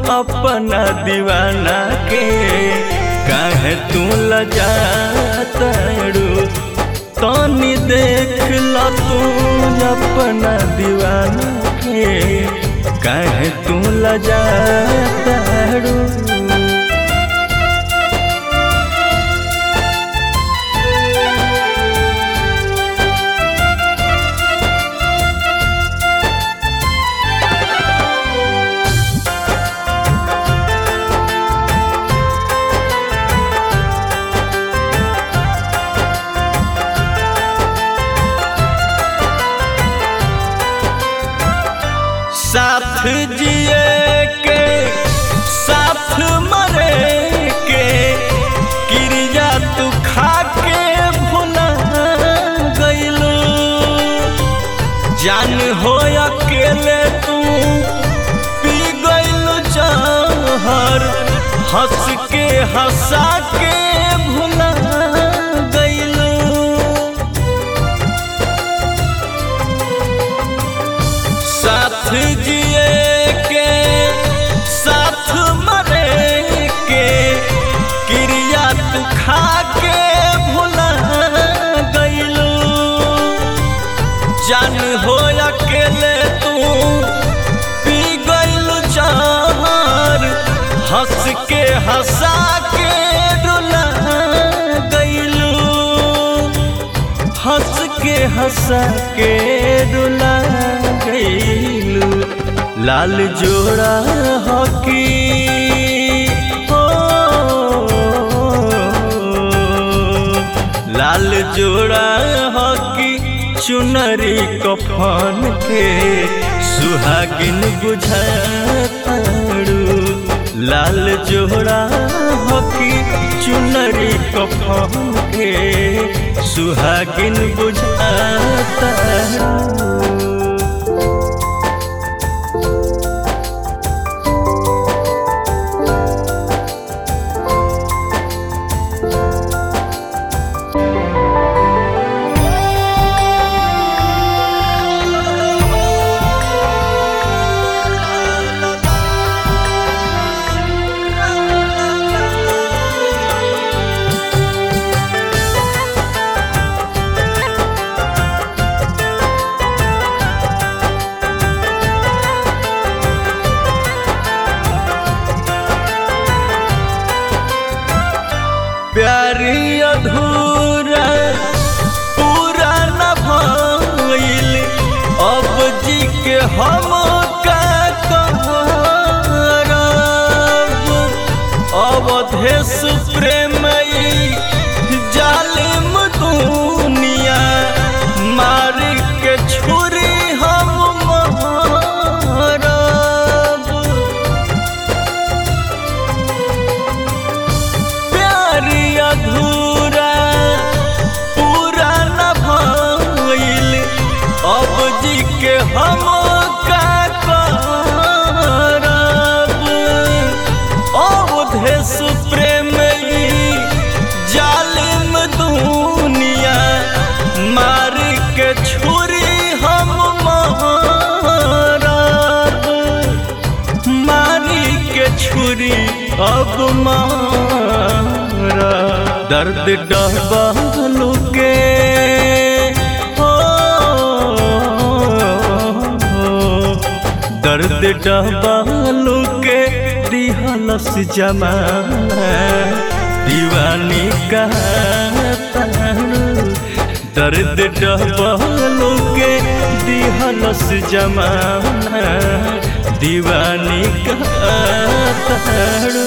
अपना दीवाना के काहे तू लजातड़ू तनी देख ल तू अपना दीवाना के काहे तू लजातड़ू साथ जिए के साथ मरे के क्रिया तू खा के भुला गईलू जान हो अकेले तू पी गईलू जहर हंस के हंसा के भुला गईलू साथ जिए के साथ मरे के क्रिया तू खा के भुला गईलू जान हो अकेले तू पी गईलू जहर हंस के हंसा के रुला गईलू हंस के हंसा के रुला गईलू लाल जोड़ा हकी हो लाल जोड़ा हकी चुनरी कफन के सुहागिन बुझाताड़ू लाल जोड़ा हकी चुनरी कफन के सुहागिन बुझाताड़ू प्यारी अधूरा पूरा न भइल अब जी के हम का करब अवधेश प्रेमई जालिम दुनिया मार के छुरी हम मारब प्यारी अधूरा पूरा न भइल अब जी के हम का करब अवधेश प्रेम जालिम दुनिया मार के छुरी हम मारब मारी के छुरी अब मारा दर्द डहबालू के हो दर्द डहबालू के दिहलस जमाना दीवानी कहतारू दर्द डहबालू के दिहलस जमाना दीवानी कहतारू